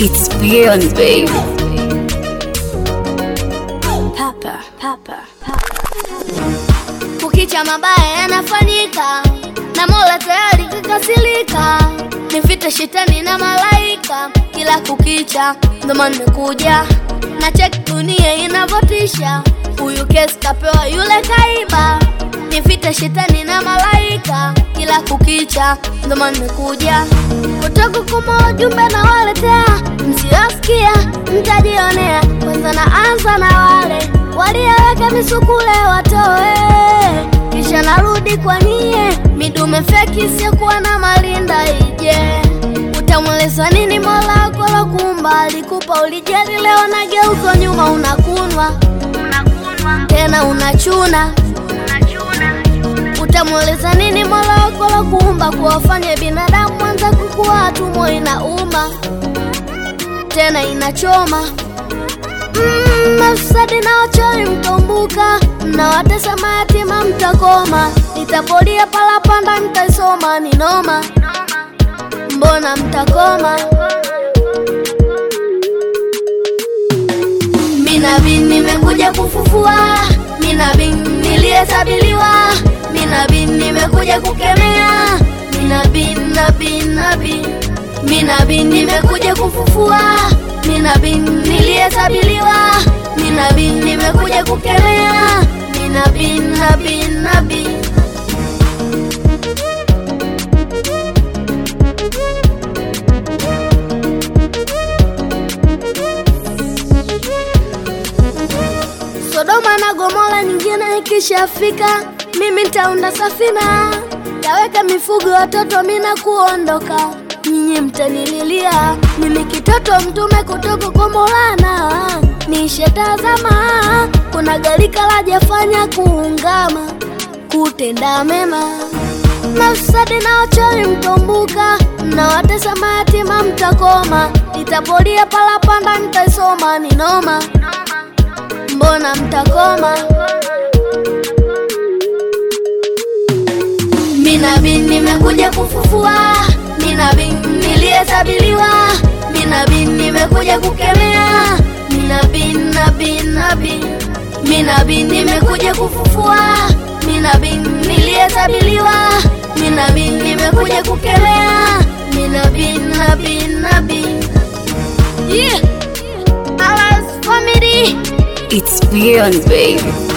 It's beyond, baby. Papa, papa, papa. Kukicha mabaya yanafanyika na Mola tayari kikasirika, ni vita shetani na malaika kila kukicha, ndo maana nimekuja na cheki dunia inavyotisha. Huyu kesi kapewa yule kaiba, ni vita shetani na malaika kila kukicha, ndo maana nimekuja kutoka kuma ujumbe na waletea, msiosikia mtajionea. Kwanza naanza na wale walioweka misukule watoe kisha narudi kwa nie midume feki isiyokuwa na malinda ije utamweleza nini mola wako lokumba alikupa ulijali leo nageuzwa nyuma unakunwa tena unachuna utamweleza nini mola wako lokumba kuwafanye binadamu mwanza kukuwa tumo inauma tena inachoma Mm, mafisadi na wachawi mtombuka, mnawatesa mayatima mtakoma, nitapolia palapanda mtaisoma ni noma, mbona mtakoma? Minabi nimekuja kufufua, minabi niliyesabiliwa, minabi nimekuja kukemea, minabi nabi nabi minabi nimekuja kufufua, minabi niliyesabiliwa, minabi nimekuja kukemea, minabi nabi nabi Sodoma na Gomora nyingine ikishafika, mimi nitaunda safina, taweka mifugo watoto, mina kuondoka, nyinyi mtanililia, mimi kitoto mtume kutoka kwa Maulana, nishetazama, kuna galika lajafanya kuungama, kutenda mema mafisadi na wachawi mtombuka, mnawatesa mayatima mtakoma, nitapolia palapanda nitaisoma ni noma mbona mtakoma? Minabi nimekuja kufufua, minabi niliyesabiliwa, minabi nimekuja kukemea, minabi nabi nabi minabi nimekuja kufufua, minabi niliyesabiliwa, minabi nimekuja kukemea, minabi nabi nabi yeah. Allah's family It's beyond, baby.